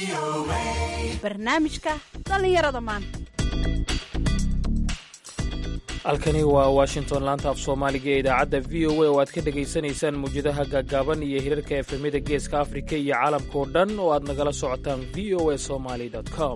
barnaamijka dhallinyarada maanta halkani waa washington laanta af soomaaliga ee idaacadda v o a oo aad ka dhegaysanaysaan mawjadaha gaagaaban iyo hirarka efemyada geeska afrika iyo caalamka oo dhan oo aad nagala socotaan v o a somaly com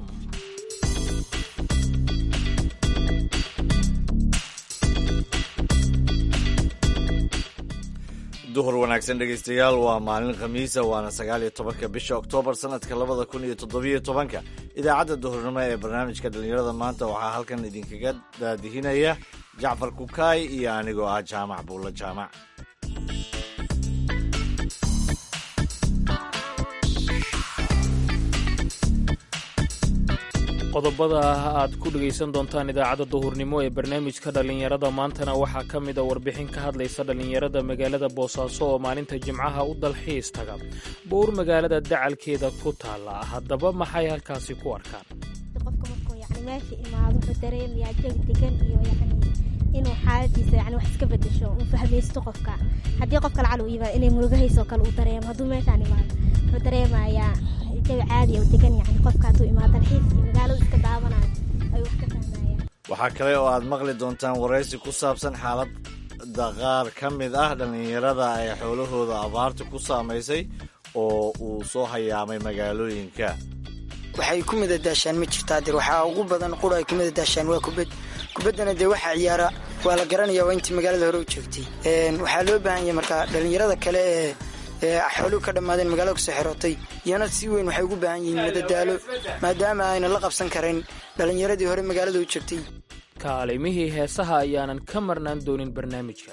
duhur wanaagsan dhegaystayaal waa maalin khamiisa waana sagaal iyo tobanka bisha oktoobar sanadka labada kun iyo toddobiyo tobanka idaacadda duhurnimo ee barnaamijka dhallinyarada maanta waxaa halkan idinkaga daadihinaya jacfar kukaay iyo anigoo ah jaamac buulla jaamac qodobada aad ku dhegaysan doontaan idaacadda duhurnimo ee barnaamijka dhallinyarada maantana waxaa ka mid a warbixin ka hadlaysa dhallinyarada magaalada boosaaso oo maalinta jimcaha u dalxiis taga bowr magaalada dacalkeeda ku taalla haddaba maxay halkaasi ku arkaan qofka markuu yani meesha imaado wuxuu dareemayaa jawi degan iyo yani inuu xaaladiisa yani wax iska bedesho uu fahmaysto qofka haddii qofka lacal uu yimaado inay murugahayso kale uu dareemo hadduu meeshaan imaado wuxuu dareemayaa jawi caadi oo degan yani qofka hadduu imaado dalxiis iyo magaaladu iska daawanayo ayuu wax ka fahmayaan waxaa kale oo aad maqli doontaan waraysi ku saabsan xaaladda qaar ka mid ah dhallinyarada ay xoolahooda abaarta ku saamaysay oo uu soo hayaamay magaalooyinka waxay ku midadaashaan ma jirtaa dir waxaa ugu badan qura ay ku midadaashaan waa kubad kubaddana dee waxaa ciyaara waa la garanaya waa intii magaalada hore u joogtay waxaa loo baahan yahay markaa dhallinyarada kale ee ee xooluhu ka dhammaadeen magaalada kusoo xerootay iyana si weyn waxay ugu baahan yihiin madadaalo maadaama ayna la qabsan karayn dhallinyaradii hore magaalada u joogtay kaalimihii heesaha ayaanan ka marnaan doonin barnaamijka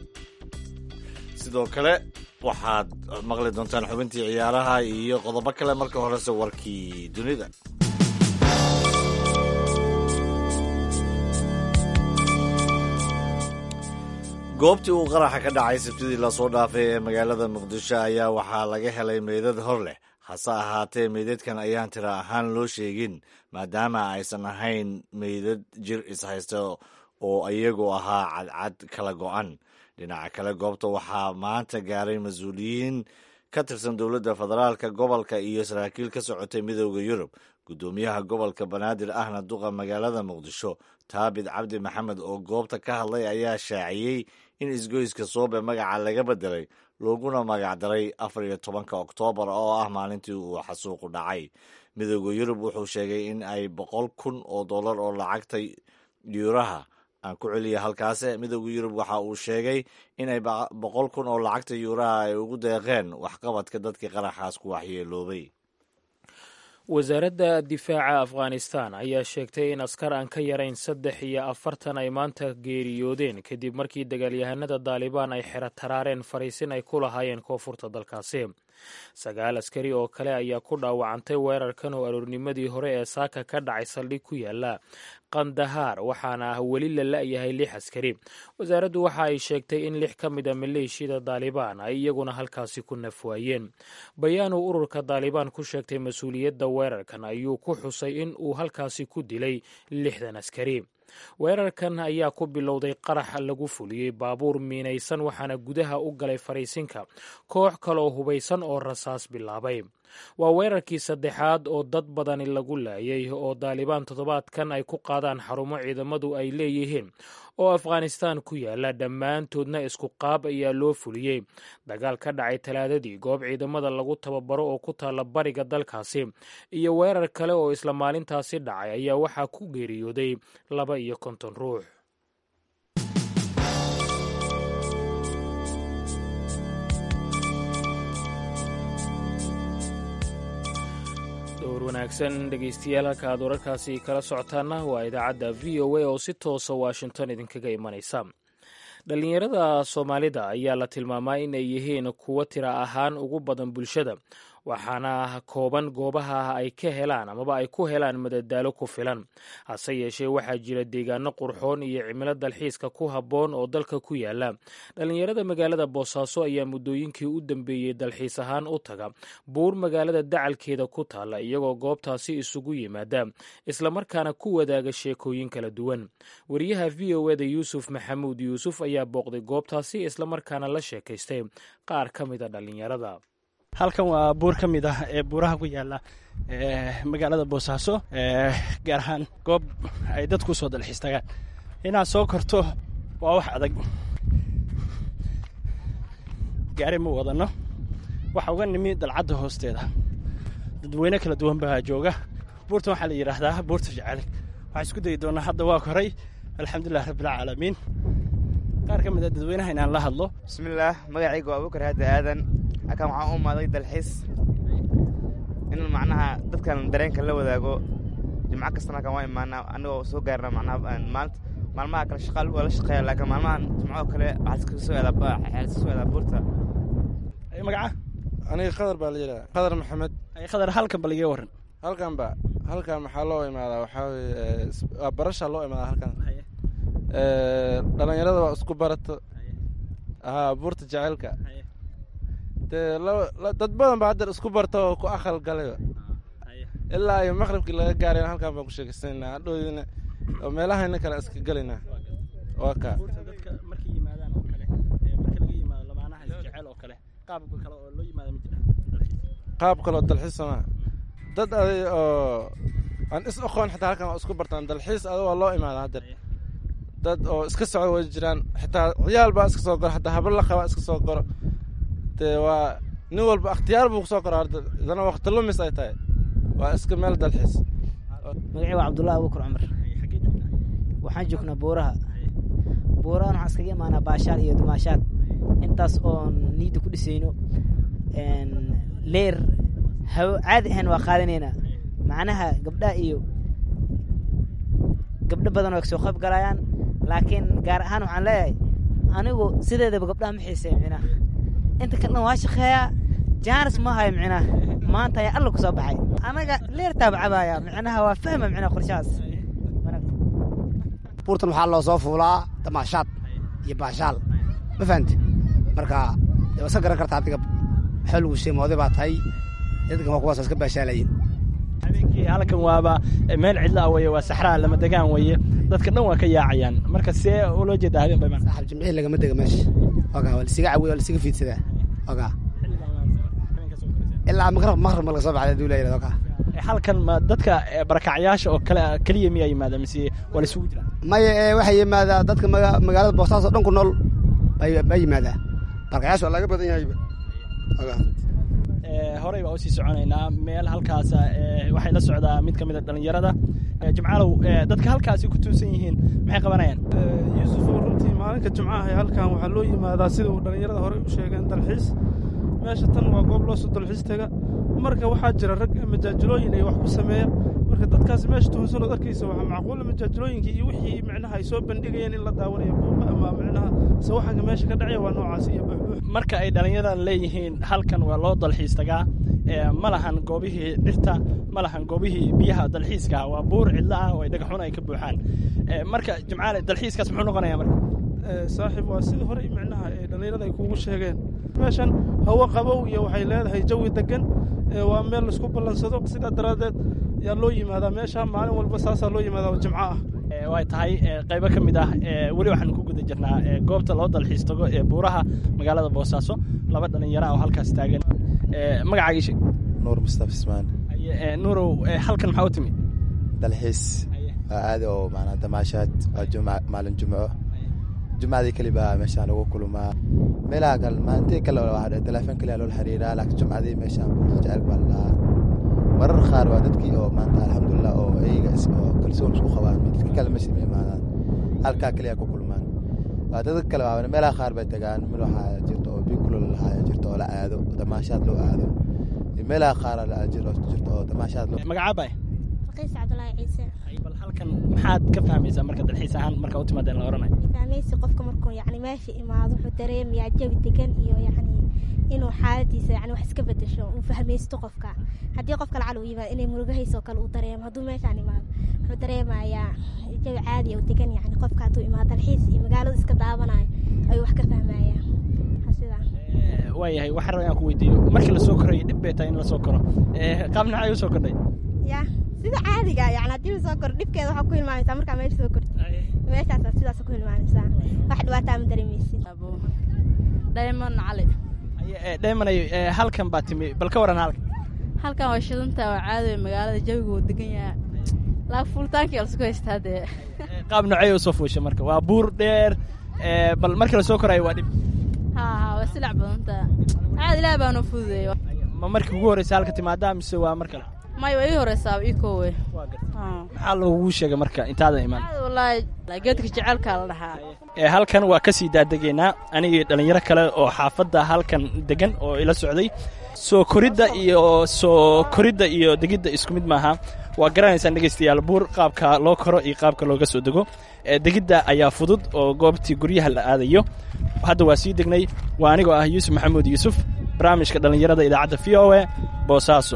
sidoo kale waxaad maqli doontaan xubintii ciyaaraha iyo qodobo kale marka horese warkii dunida goobtii uu qaraxa ka dhacay sabtidii lasoo dhaafay ee magaalada muqdisho ayaa waxaa laga helay meydad hor leh hase ahaatee meydadkan ayaan tira ahaan loo sheegin maadaama aysan ahayn meydad jir ishaysta oo iyagu ahaa cadcad kala go'an dhinaca kale goobta waxaa maanta gaaray mas-uuliyiin ka tirsan dowladda federaalka gobolka iyo saraakiil ka socotay midooda yurub guddoomiyaha gobolka banaadir ahna duqa magaalada muqdisho taabid cabdi maxamed oo goobta ka hadlay ayaa shaaciyey in isgoyska soobe magaca laga bedelay looguna magacdaray afar iyo tobanka oktoobar oo ah maalintii uu xasuuqu dhacay midooda yurub wuxuu sheegay in ay boqol kun oo dollar oo lacagta yuuraha aan ku celiya halkaase midooda yurub waxa uu sheegay in ay boqol kun oo lacagta yuuraha ay ugu deeqeen waxqabadka dadkii qaraxaas ku waxyeeloobay wasaaradda difaaca afghanistan ayaa sheegtay in askar aan ka yarayn saddex iyo afartan ay maanta geeriyoodeen kadib markii dagaalyahanada daalibaan ay xero taraareen fariisin ay ku lahaayeen koonfurta dalkaasi sagaal askari oo kale ayaa ku dhaawacantay weerarkan oo aroornimadii hore ee saaka ka dhacay saldhig ku yaala kandahaar waxaana ah weli la la'yahay lix askari wasaaraddu waxa ay sheegtay in lix ka mid a maleeshiyada daalibaan ay iyaguna halkaasi ku nafwaayeen bayaan uu ururka daalibaan ku sheegtay mas-uuliyadda weerarkan ayuu ku xusay in uu halkaasi ku dilay lixdan askari weerarkan ayaa ku bilowday qarax lagu fuliyey baabuur miinaysan waxaana gudaha u galay fariisinka koox kaloo hubaysan oo rasaas bilaabay waa weerarkii saddexaad oo dad badani lagu laayay oo daalibaan toddobaadkan ay ku qaadaan xarumo ciidamadu ay leeyihiin oo afghanistan ku yaala dhammaantoodna isku qaab ayaa loo fuliyey dagaal ka dhacay talaadadii goob ciidamada lagu tababaro oo ku taalla bariga dalkaasi iyo weerar kale oo isla maalintaasi dhacay ayaa waxaa ku geeriyooday laba iyo konton ruux dowr wanaagsan dhegaystayaal halka aad wararkaasi kala socotaana waa idaacadda v o a oo si toosa washington idinkaga imanaysa dhallinyarada soomaalida ayaa la tilmaamaa in ay yihiin kuwo tira ahaan ugu badan bulshada waxaana kooban goobaha ay ka helaan amaba ay ku helaan madadaalo ku filan hase yeeshee waxaa jira deegaano qurxoon iyo cimilo dalxiiska ku habboon oo dalka ku yaala dhallinyarada magaalada boosaaso ayaa muddooyinkii u dambeeyey dalxiis ahaan u taga buur magaalada dacalkeeda ku taalla iyagoo goobtaasi isugu yimaada islamarkaana ku wadaaga sheekooyin kala duwan wariyaha v o eda yuusuf maxamuud yuusuf ayaa booqday goobtaasi islamarkaana la sheekaystay qaar ka mida dhallinyarada halkan waa buur ka mid ah ee buuraha ku yaala magaalada boosaaso gaar ahaan goob ay dadku soo dalxiis tagaan inaad soo korto waa wax adag gaari ma wadano waxa uga nimi dalcadda hoosteeda dadweyne kala duwan baa jooga buurtan waxaa la yidhaahdaa buurta jacali waxaa isku dayi doonaa hadda waa koray alxamdulilah rabbilcaalamiin qaar ka mid a dadweynaha inaan la hadlo bismillaah magacayga waa abukar haadi aadan halkan waxaan u imaaday dalxiis in macnaha dadkan dareenka la wadaago jimco kastana halkan waa imaanaa anigoo soo gaarna macnaha maalinta maalmaha kale shaqaal waa la shaqeeya laakiin maalmahan jimcoo kale waxaa iskaga soo aadaa waxaa iska soo aadaa buurta magaca aniga khadar baa la yidhaha khadar maxamed khadar halkan bal iga warran halkan ba halkan maxaa loo imaadaa waxaa weye waa barasha loo imaadaa halkan dhalinyarada waa isku barato haa buurta jaceylka dee dad badan ba haddeer isku barta oo ku aqal galayba ilaa iyo maqribkii laga gaaray halkan baan ku sheekaysanayna hadhoodina oo meelahayna kale iska gelaynaa waa kaa dadka markay yimaadaan oo kale marka laga yimaado lamaanaha isjecel oo kale qaab kale oo loo yimaado ma jira qaab kaloo dalxiis somaa dad aday oo aan is aqoon xitaa halkan waa isku bartaan dalxiis adag waa loo imaada haddeer dad oo iska socdo way jiraan xitaa ciyaal baa iska soo goro xataa habar la qabaa iska soo goro dee waa nin walba akhtiyaar buu kusoo goro hadda idana waqti lumis ay tahay waa iska meel dalxiis magacii waa cabdullahi abuukar cumar waxaan joognaa buuraha buurahan waxaan iskaga imaanaa baashaal iyo dumaashaad intaas oon niidda ku dhisayno leer hawo caadi ahayn waa qaadanaynaa macnaha gabdhaha iyo gabdho badan waa kasoo qayb galayaan laakiin gaar ahaan waxaan leeyahay anigu sideedaba gabdhaha ma xiiseeya micnaha inta kale dhan waa shaqeeyaa jaanis ma hayo micnaha maanta ayaa alla ku soo baxay anaga leertaaba cabaaya micnaha waa fahma micnaha qorshahaas buurtan waxaa loo soo fuulaa damaashaad iyo baashaal ma fahamti marka dee waska garan karta adiga waxaa lagu sheemooday baa tahay dadkan waa kuwaas iska baashaalayin habeenkii halkan waaba meel cidla weye waa saxraa lama degaan weye dadka dhan waa ka yaacayaan marka see uloo jeedaa habeen bayman saaxib jimcihii lagama dega meesha ogaa waa lasiga cawiya waa lasiga fiidsadaa ogaa ilaa maqrab maqrab ma laga soo baxday haduu leeyahay ogaa halkan ma dadka barakacyaasha oo kale keliya miyaa yimaada mise waa laisugu jiraa maya waxay yimaadaa dadka magaalada boostaas oo dhan ku nool baa yimaadaa barakacyaasha waa laga badan yahayba ogaa horey baa usii soconaynaa meel halkaas waxay la socdaa mid ka mid a dhallinyarada jimcaalow dadka halkaasi ku tuusan yihiin maxay qabanayaan yuusufoo runtii maalinka jimcaha halkan waxaa loo yimaadaa sida uu dhallinyarada horey u sheegeen dalxiis meesha tan waa goob loosoo dalxiis tega marka waxaa jira rag majaajilooyin ay wax ku sameeya marka dadkaas meesha tuhunsanoo arkaysa waxaa macquula majaajilooyinkii iyo wixii micnaha ay soo bandhigayeen in la daawanayo buuqa ama micnaha sawaxanka meesha ka dhacaya waa noocaasi iyo buuxbuux marka ay dhallinyaradan leeyihiin halkan waa loo dalxiis tagaa ma lahan goobihii dhirta ma lahan goobihii biyaha dalxiiska waa buur cidlo ah oo ay dhagaxun ay ka buuxaan marka jimcaale dalxiiskaas muxuu noqonayaa marka saaxiib waa sidii horey micnaha ee dhallinyarada ay kuugu sheegeen meeshan hawo qabow iyo waxay leedahay jawi degan waa meel laisku ballansado sidaa daraaddeed yaa loo yimaadaa meesha maalin walba saasaa loo yimaadaa oo jimco ah way tahay qaybo ka mid ah weli waxaanu ku guda jirnaa goobta loo dalxiis tago ee buuraha magaalada boosaaso laba dhallinyaro ah oo halkaas taagan magacaaga sheeg nuur mustafa ismaan nuurow halkan maxaa u timi dalxiis waa aadi oo maanaa damaashaad waa jumca maalin jumco jumcadii keli baa meeshaan lagu kulmaa meelaha kale maalintii kale telefoon kaliya loola xiriiraa laakiin jumcadii meeshaan buurta jaceyl baa ladhahaa marar qaar waa dadkii oo maanta alxamdulilah oo iyaga oo kalsoon isku qabaan dadka kale meesha ma imaadaan halkaa keliya ku kulmaan waa dadka kale waa meelaha qaar bay tagaan mid waxaa jirta oo biikulo lahaa jirta oo la aado damaashaad loo aado meelaha qaar jirta oo damaashaad loo magacaabay raqiis cabdulaahi ciise bal halkan maxaad ka fahmaysaa marka dalxiis ahaan marka u timaadeen la oranayo fahmaysi qofka markuu yacni meesha imaado wuxuu dareemayaa jawi degan iyo yacni inuu xaaladiisa yani wax iska bedesho uu fahmaysto qofka haddii qofka lacal uu yimaado inay murugahaysoo kale uu dareemo hadduu meeshaan imaado wuxuu dareemayaa jawi caadi oo degan yani qofka hadduu imaado dalxiis iyo magaaladu iska daawanayo ayuu wax ka fahmayaa sidaa waayahay waxaan rabaa inaan ku weydiiyo markii lasoo korayo dhib bay tahay in lasoo koro qaab nacay u soo kordhay ya sida caadiga yani haddii lasoo koro dhibkeeda waxaa ku hilmaanaysaa markaa meesha soo korto meeshaas sidaas ku hilmaanaysaa wax dhibaataa ma dareemeysid diamond cali dheemanay halkan baa timi bal ka waran halkan halkan waa shidanta waa caadi magaalada jawiga uu degan yaha laa fuulitaankii lasku haystaa dee qaab noocey usoo fuusha marka waa buur dheer bal markii lasoo koraayo waa dhib ha ha waa silac badantaa caad ilaah baanoo fududeeyo ma markii ugu horreysa halka timaadaa mise waa mar kale may waa ii horeysaaba ii koowe maxaa lagugu sheegay marka intaadan imaan wallaahi geedka jecelkaa la dhahaa halkan waa ka sii daadegaynaa anigii dhallinyaro kale oo xaafadda halkan degan oo ila socday soo koridda iyo soo koridda iyo degidda isku mid maaha waa garanaysaan dhegaystayaal buur qaabka loo koro iyo qaabka looga soo dego degidda ayaa fudud oo goobtii guryaha la aadayo hadda waa sii degnay waa anigoo ah yuusuf maxamuud yuusuf barnaamijka dhallinyarada idaacadda v o e boosaaso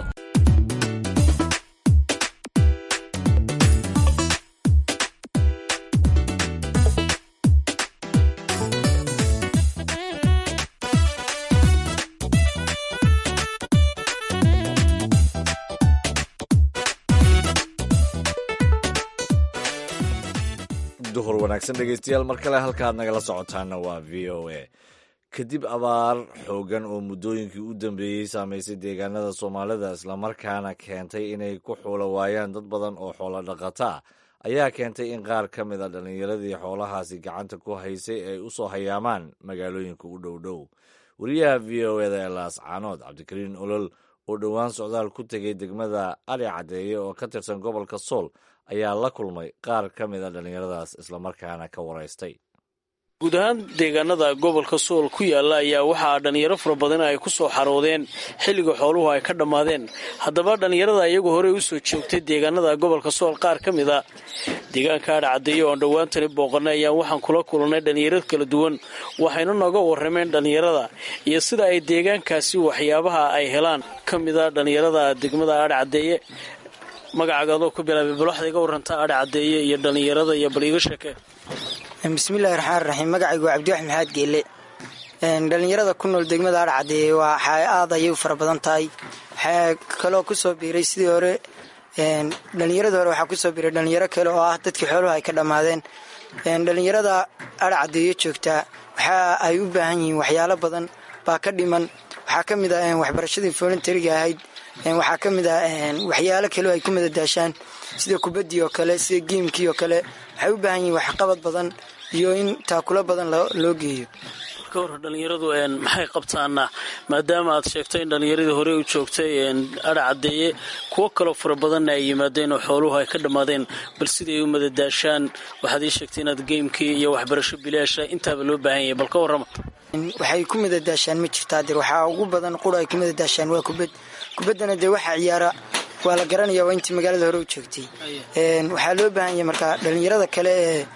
duhur wanaagsan dhegeystayaal mar kale halkaad nagala socotaana waa v o a kadib abaar xoogan oo muddooyinkii u dambeeyey saamaysay deegaanada soomaalida islamarkaana keentay inay ku xuula waayaan dad badan oo xoolo dhaqataa ayaa keentay in qaar ka mid a dhallinyaradii xoolahaasi gacanta ku haysay ay u soo hayaamaan magaalooyinka u dhow dhow wariyaha v o eda ee laascaanood cabdikariin olol oo dhowaan socdaal ku tegay degmada ali caddeeye oo ka tirsan gobolka sool ayaa la kulmay qaar ka mid a dhallinyaradaas islamarkaana ka waraystay guud ahaan deegaanada gobolka sool ku yaalla ayaa waxaa dhallinyaro fara badan ay ku soo xaroodeen xilliga xooluhu ay ka dhammaadeen haddaba dhallinyarada iyagu horey u soo joogtay deegaanada gobolka sool qaar ka mid a deegaanka adhacaddeeye oon dhowaantani booqannay ayaan waxaan kula kulannay dhallinyaro kala duwan waxayna nooga warrameen dhallinyarada iyo sida ay deegaankaasi waxyaabaha ay helaan ka mid a dhallinyarada degmada adhacaddeeye magacaaga adoo ku bilaabay bal waxaad iga warantaa adha caddeeye iyo dhallinyarada iyo bal iiga sheekee bismillahi raxmaan raxiim magacaygu waa cabdiwaxid maxamed geelle dhallinyarada ku nool degmada adha caddeeye waa aad ayay u fara badan tahay waxaa kaloo kusoo biiray sidii hore dhallinyaradii hore waxaa kusoo biiray dhallinyaro kale oo ah dadkii xooluhu ay ka dhammaadeen dhallinyarada adha caddeeye joogtaa waxa ay u baahan yihiin waxyaalo badan baa ka dhiman waxaa ka mid ah waxbarashadii volunteriga ahayd waxaa ka mid ah waxyaalo kale oo ay ku madadaashaan sida kubaddii oo kale sida giimkii oo kale waxay u baahan yihiin waxqabad badan iyo in taakulo badan loo geeyo ka hor dhallinyaradu maxay qabtaana maadaama aad sheegtay in dhallinyaradii hore u joogtay adha caddeeye kuwo kaloo fara badanna ay yimaadeen oo xooluhu ay ka dhammaadeen bal siday u madadaashaan waxaad ii sheegtay inaad geymkii iyo waxbarasho bilaasha intaaba loo baahan yahay bal ka warrama waxay ku madadaashaan ma jirtaa dir waxaa ugu badan qura ay ku madadaashaan waa kubad kubaddana dee waxaa ciyaara waa la garanaya waa intii magaalada hore u joogtay waxaa loo baahan yahay markaa dhallinyarada kale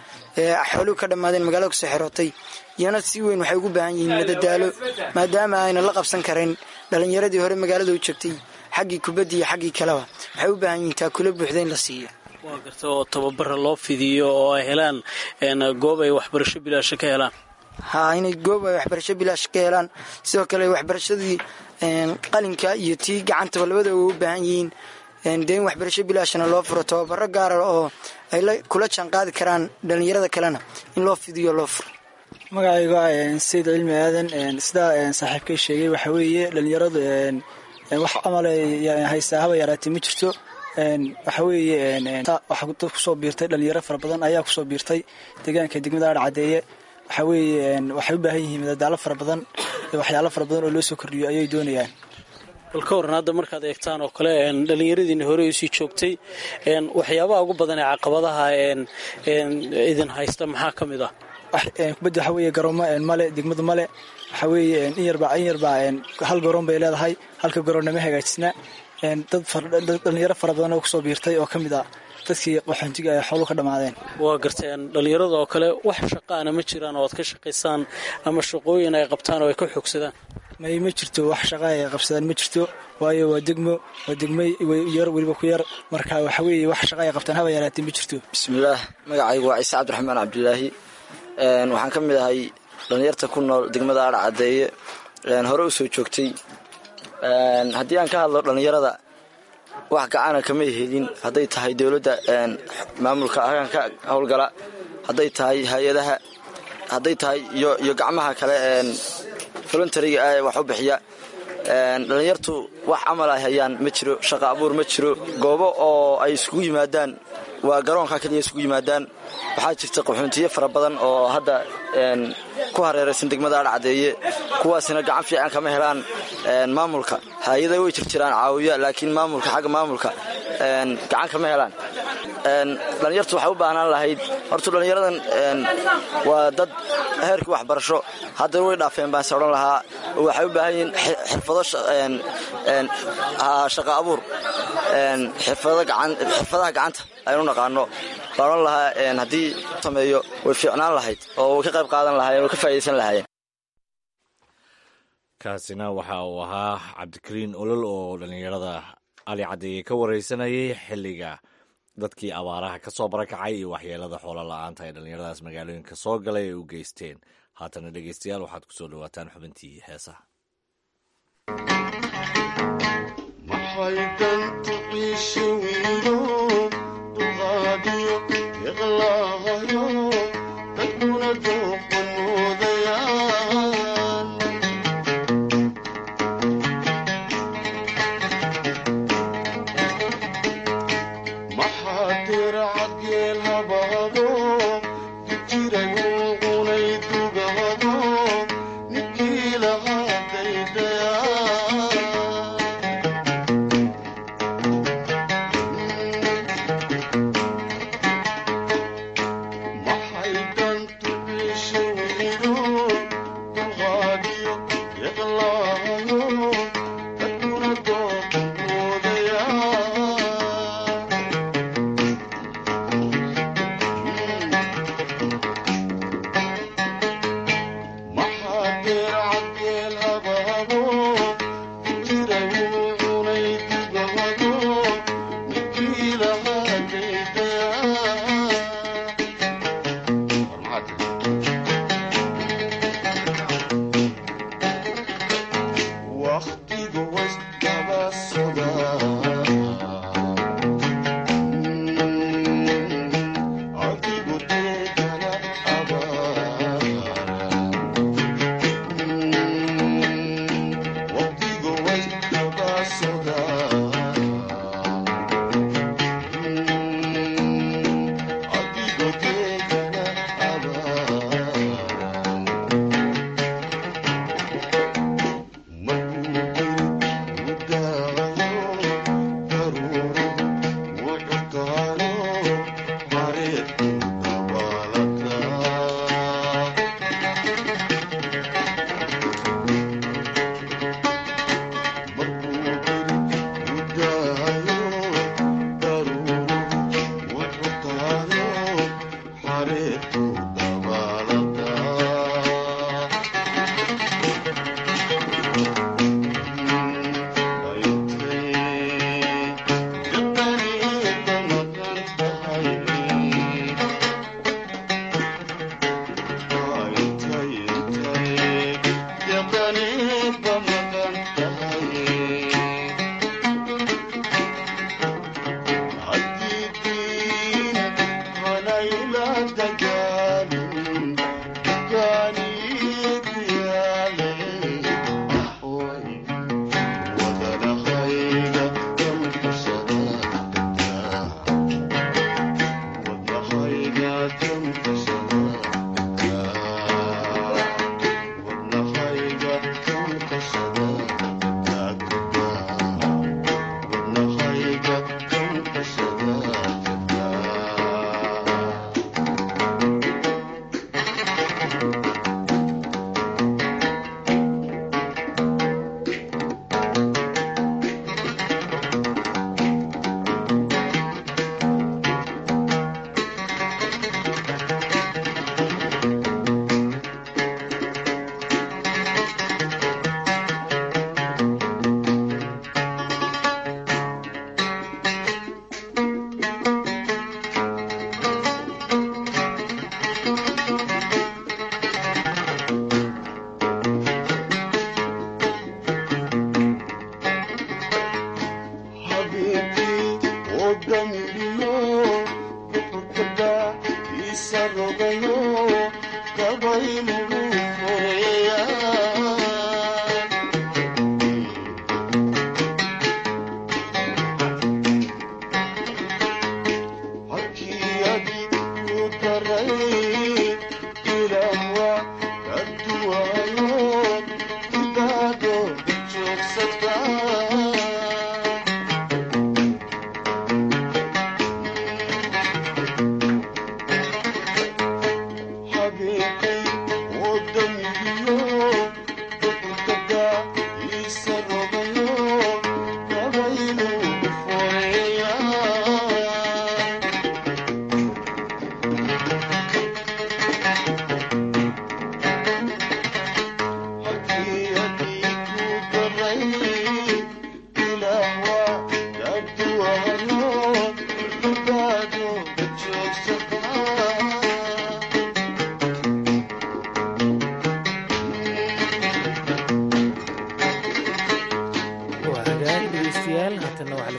ee xooluhu ka dhammaadeen magaalada kusoo xerootay iyana si weyn waxay ugu baahan yihiin madadaalo maadaama ayna la qabsan karin dhallinyaradii hore magaalada u joogtay xaggii kubaddi iyo xaggii kaleba waxay u baahan yihiin taakula buuxda in la siiyo waa garta oo tababara loo fidiyo oo ay helaan goob ay waxbarasho bilaasha ka helaan haa inay goob ay waxbarasho bilaash ka helaan sidoo kale waxbarashadii qalinka iyo tii gacantaba labadaba way u baahan yihiin dee in waxbarasho bilaashana loo furo tababaro gaara oo ay kula jaanqaadi karaan dhallinyarada kalena in loo fidiyo loo furo magacayga sayid cilmi aadan sidaa saaxiibkay sheegay waxaa weeye dhallinyaradu wax camal haystaa haba yaraatee ma jirto waxa weeye waxaa dad kusoo biirtay dhalinyaro fara badan ayaa kusoo biirtay deegaanka degmada adha caddeeye waxaa weeye waxay u baahan yihiin madadaalo fara badan iyo waxyaalo fara badan oo loo soo kordhiyo ayay doonayaan bal ka waran hadda markaad eegtaan oo kale dhallinyaradiina hore usii joogtay waxyaabaha ugu badan ee caqabadaha idin haysta maxaa ka mid ah kubadda waxaa weeye garoomo male degmadu male waxaa weeye in yarbaa in yarbaa hal garoon bay leedahay halka garoonnama hagaajisna dad dhalinyaro fara badan oo kusoo biirtay oo ka mid ah dadkii qaxoontiga ay xooluhu ka dhammaadeen waa garteen dhallinyarada oo kale wax shaqaana ma jiraan oo aad ka shaqaysaan ama shaqooyin ay qabtaan oo ay ka xoogsadaan may ma jirto wax shaqa ay qabsadaan ma jirto waayo waa degmo waa degmay yar weliba ku yar marka waxa weeye wax shaqa ay qabtaan haba yaraatee ma jirto bismillaah magacaygu waa ciise cabdiraxmaan cabdilaahi waxaan ka mid ahay dhallinyarta ku nool degmada adha caddeeye hore u soo joogtay haddii aan ka hadlo dhallinyarada wax gacana kama helin hadday tahay dowladda maamulka ka howlgala hadday tahay hay-adaha hadday tahay iyo gacmaha kale voluntariga ah ee wax u bixiya dhallinyartu wax camal ay hayaan ma jiro shaqa abuur ma jiro goobo oo ay isugu yimaadaan waa garoonka keliya isugu yimaadaan waxaa jirta qaxoontiye fara badan oo hadda ku hareeraysan degmada adhcadeeye kuwaasina gacan fiican kama helaan maamulka hay-ada way jirjiraan caawiya laakiin maamulka xagga maamulka gacan kama helaan dhallinyartu waxay u baahnaan lahayd horta dhallinyaradan waa dad heerkii waxbarasho haddana way dhaafeen baanse odhan lahaa waxay u baahan yihiin xirfado shaqa abuur xirfadaha gacanta aynu naqaano baan odhan lahaa haddii sameeyo way fiicnaan lahayd oo way ka qayb qaadan lahayen way ka faa'idaysan lahaayeen kaasina waxa uu ahaa cabdikariin olol oo dhallinyarada ali caddeeye ka wareysanayay xilliga dadkii abaaraha ka soo barakacay iyo waxyeelada xoolo la-aanta ee dhallinyaradaas magaalooyinka soo galay ay u geysteen haatana dhegeystayaal waxaad ku soo dhawaataan xubintii heesaha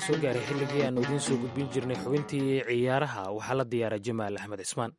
soo gaaray xilligii aannu idiin soo gudbin jirnay xubintii ciyaaraha waxaa la diyaaray jamaal axmed cismaan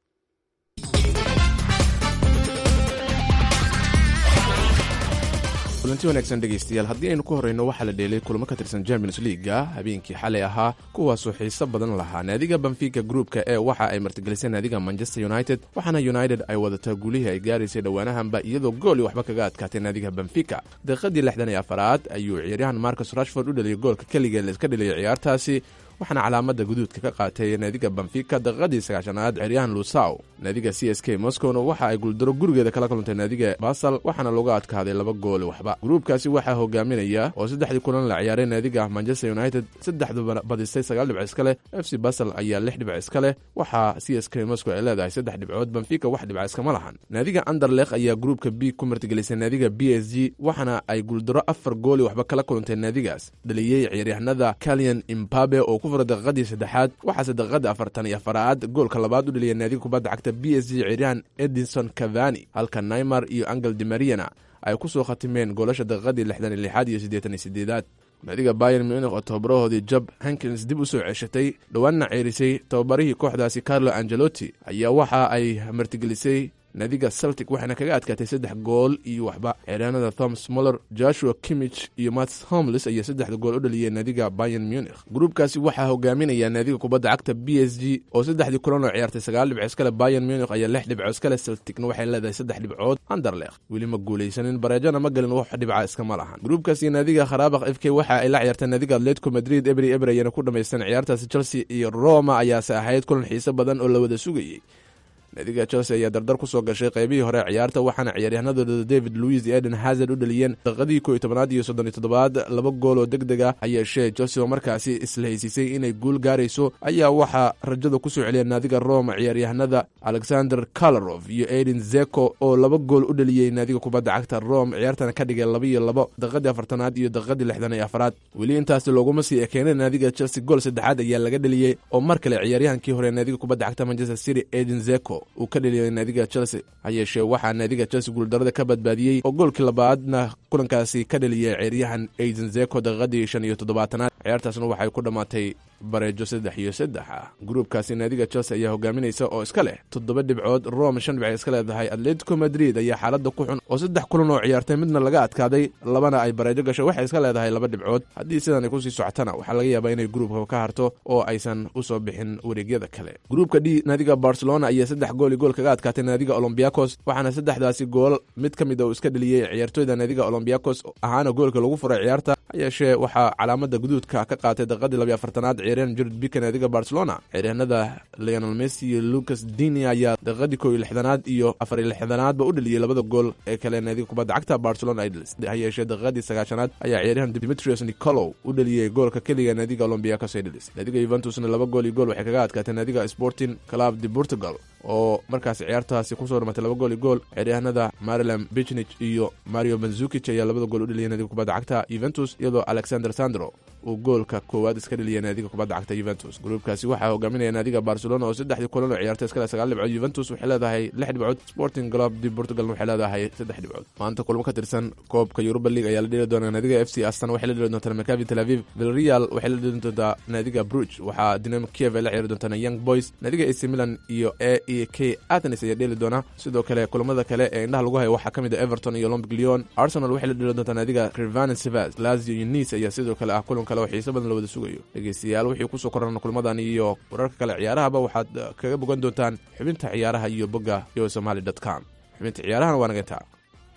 kulanti wanaagsan dhegaystayaal haddii aynu ku horrayno waxaa la dheelay kulamo ka tirsan champions liiga habeenkii xalay ahaa kuwaasoo xiiso badan lahaa naadiga benfica gruupka ee waxa ay martigelisay naadiga manchester united waxaana united ay wadataa guulihii ay gaaraysay dhowaanahanba iyadoo gooli waxba kaga adkaatay naadiga benfica daqiiqadii lixdan iyo afaraad ayuu ciyaaryahan marcus rashford u dhaliyay goolka keligee laiska dheliyay ciyaartaasi waxaana calaamada guduudka ka qaatay naadiga benfica daqiiqadii sagaashanaad ciyaaryahan lusaw naadiga c s k moscowna waxa ay guuldaro gurigeeda kala kulantay naadiga basal waxaana looga adkaaday laba gooli waxba gruubkaasi waxaa hogaaminaya oo saddexdii kulan la ciyaaray naadiga manchester united saddexduba badisay sagaal dhibc iska leh f c basal ayaa lix dhibc iska leh waxaa c s k moscow ay leedahay saddex dhibcood benfica wax dhibca iskama lahan naadiga anderlekh ayaa gruubka b ku martigelisay naadiga b s g waxaana ay guuldaro afar gooli waxba kala kulantay naadigaas dhaliyey ciyaaryahanada kalian imbabe oo ku fura daqiiqadii saddexaad waxaase daqiiqada afartan iyo afaraad goolka labaad u dhaliyay naadiga kubadda cagta b s g ciyaaryahan edinson cavani halka naymar iyo angel dimariana ay ku soo khatimeen goolasha daqiiqadii lixdan iyo lixaad iyo siddeetan iyo sideedaad naadiga bayan munich oo tababarahoodii job hankins dib u soo ceshatay dhowaanna ceerisay tababarihii kooxdaasi carlo angelotti ayaa waxa ay martigelisay naadiga celtic waxaana kaga adkaatay saddex gool iyo waxba ciyaaryahanada thomas moller joshua kimich iyo mats homlis ayaa saddexda gool u dhaliyeen naadiga bayan munich gruubkaasi waxaa hogaaminaya naadiga kubadda cagta b s g oo saddexdii kulan oo ciyaartay sagaal dhibco iskale bayan munich ayaa lix dhibco iskale celticna waxay leedahay saddex dhibcood anderlekh weli ma guulaysanin bareejona ma gelin wax dhibca iskama lahan gruubkaasi naadiga kharaabakh f k waxa ay la ciyaartay naadiga atletico madrid ebri ebre ayana ku dhamaysteen ciyaartaasi chelsea iyo roma ayaase ahayd kulan xiiso badan oo la wada sugayey naadiga chelsea ayaa dardar ku soo gashay qaybihii hore ciyaarta waxaana ciyaaryahanadooda david louis iyo eden hazard u dhaliyeen daqiiqadii ko iyo tobanaad iyo soddon iyo toddobaad laba gool oo deg deg ah hayeeshee chelsea oo markaasi isla haysiisay inay guul gaarayso ayaa waxaa rajada ku soo celiyeen naadiga roma ciyaaryahanada alexander kalarov iyo eden zeko oo laba gool u dhaliyey naadiga kubadda cagta rome ciyaartana ka dhigay laba iyo labo daqiiqadii afartanaad iyo daqiiqadii lixdan iyo afaraad weli intaasi looguma sii ekeenay naadiga chelsea gool saddexaad ayaa laga dheliyey oo mar kale ciyaaryahankii hore naadiga kubadda cagta manchester city eden zeko uu ka dheliyay naadiga chelsea ha yeeshee waxaa naadiga chelsea guuldarada ka badbaadiyey oo goolkii labaadna kulankaasi ka dheliyay ciyaaryahan aiden zeko daqiiqadii shan iyo toddobaatanaad ciyaartaasna waxay ku dhammaatay bareejo saddex iyo saddex ah gruubkaasi naadiga chelsea ayaa hogaaminaysa oo iska leh toddoba dhibcood rome shan dhibc iska leedahay atletico madrid ayaa xaaladda ku xun oo saddex kulan oo ciyaartay midna laga adkaaday labana ay bareejo gashay waxay iska leedahay laba dhibcood haddii sidan ay kusii socotana waxaa laga yaabaa inay gruubka ka harto oo aysan usoo bixin wareegyada kale gruubka d naadiga barcelona ayaa saddex gool iyo gool kaga adkaatay naadiga olombiakos waxaana saddexdaasi gool mid ka mid a uu iska dheliyey ciyaartooyda naadiga olombiakos ahaana goolka lagu furay ciyaarta hayeeshee waxaa calaamada guduudka ka qaatay daqiiqadii labiyo afartanaad ciyaaryahan jared bika naadiga barcelona ciyaaryahanada leonel messi iyo lucas dini ayaa daqiiqadii kow iyo lixdanaad iyo afar iyo lixdanaadba u dheliyey labada gool ee kale naadiga kubadda cagta barcelona ay dhelisay hayeeshee daqiiqadii sagaashanaad ayaa ciyaaryahan dimitrios nicolow u dheliyey goolka keliga naadiga olombiakos ay dhelisay naadiga yuventusna laba gool iyo gool waxay kaga adkaatay naadiga sporting club de portugal oo markaas ciyaartaasi kusoo dhamatay laba gool iyo gool ciyaaryahanada marilam bichnich iyo mario banzukic ayaa labada gool u dheliyay naadiga kubadda cagta yuventus iyadoo alexander sandro uu goolka koowaad iska dheliyay naadiga kubadda cagta yuventus gruubkaasi waxaa hogaaminaya naadiga barcelona oo saddexdii kulan oo ciyaartay iskale sagaal dhibcood yuventus waxay leedahay lix dhibcood sporting club de portugalna waxay leedahay saddex dhibcood maanta kulmo ka tirsan koobka yuruba league ayaa la dheli doonaa naadiga f c astan waxay la dheli doontaa macavin tel aviv villarreal waxay la dheli doontaa naadiga bruge waxaa dinamo kiev ay la ciyaari doontaa young boys naadiga ac milan iyo a e k athens ayaa dheeli doona sidoo kale kulamada kale ee indhaha lagu hayo waxaa ka mid a everton iyo olympic leon arsenal waxay la dheli doontaa naadiga crivane sevas lazio iyo nice ayaa sidoo kale ah kulan kale oo xiiso badan la wada sugayo dhegeystayaal wixii kusoo korana kulmadan iyo wararka kale ciyaarahaba waxaad kaga bogan doontaan xubinta ciyaaraha iyo bogga yo somaly dot com xubinta ciyaarahana waa naga intaa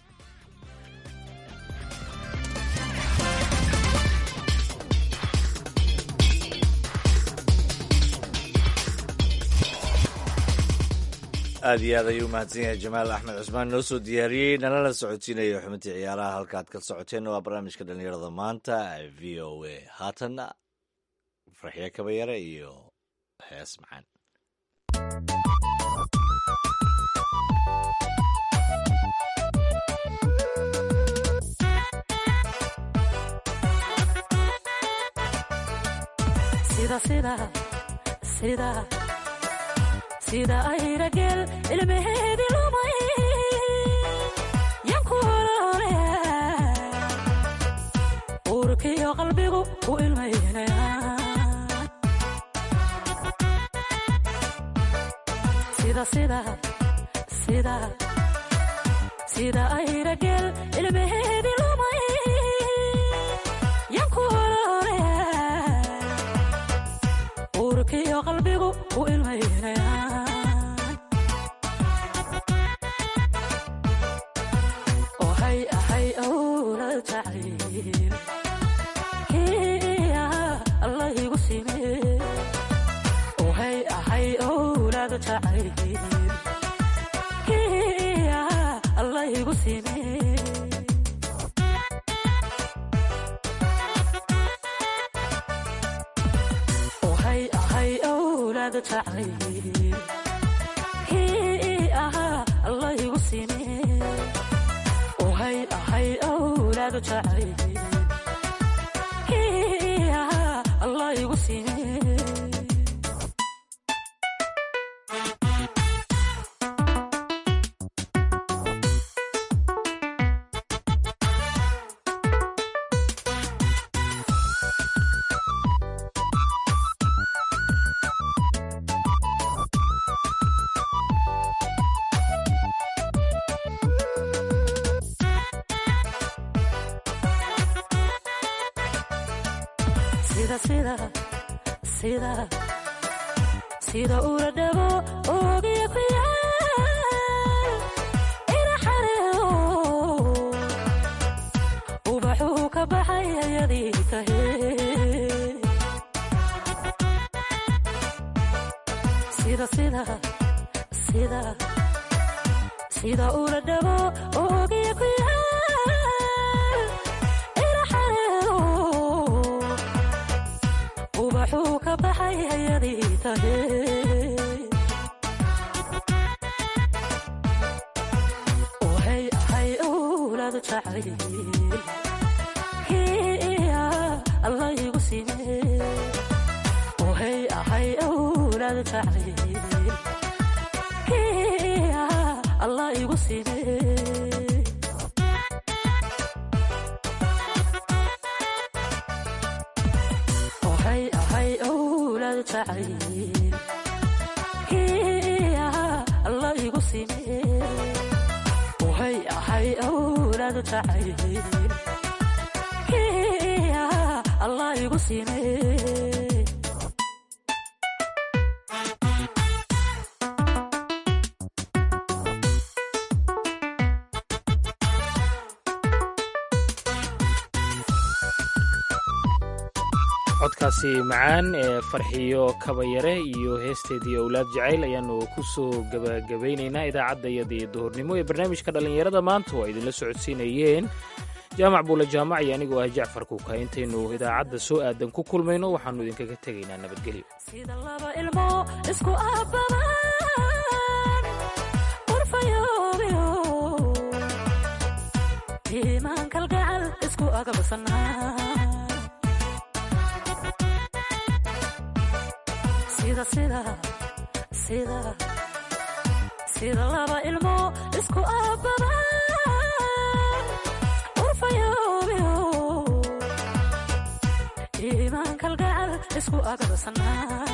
aad iyo aad ayuu mahadsan yahay jamaal axmed cusmaan noo soo diyaariyey nalala socodsiinayo xubintii ciyaaraha halkaad ka socoteen waa barnaamijka dhallinyarada maanta v o a haatanna farxiyo kabayare iyo hees macaan sida ayrageel ilmaheedi lumay yanku olole uurkiyo qalbigu ku ilmaynaya sida sida sida ayrageel ilmaheedi lumay yanku olole uurkiyo qalbigu u ilmaynayaan ohay ahay awla jacayl hiya allah igu sime ohay ahay awlaad jacayl hiya allah igu sime ohay ahay awlaad jacayl hiya allah igu sime ohay ahay awlaad jacayl hiya allah igu sime sida sida sida sida ula dhabo oogiya ku yaal ina xareedo ubaxuu ka baxay ayadii tahe sida sida sida sida ula dhabo oogiya ku yaal ina xareedo ubaxuu ka baxay ayadii tahe ohay ahay owlaad jacayl hiya allah igu sime ohay ahay owlaad jacayl hiya allah igu sime ohay ahay owlaad jacayl hiya allah igu sime ohay ahay owlaad jacayl hiya allah igu sime codkaasi macaan ee farxiyo kabayare iyo heesteedii owlaad jacayl ayaanu ku soo gebagabaynaynaa idaacaddayadii duhurnimo ee barnaamijka dhallinyarada maanta oo ay idinla socodsiinayeen jaamac buule jaamac iyo anigoo ah jacfar kuuka intaynu idaacadda soo aadan ku kulmayno waxaannu idinkaga tegaynaa nabadgelyo sida laba ilmo isku abbaban qurfayoobiyo iimaan kalgacal isku agabsanaa sida sida sida sida laba ilmo isku abbaban qurfayoobiyo iimaan kalgacal isku agabsanaa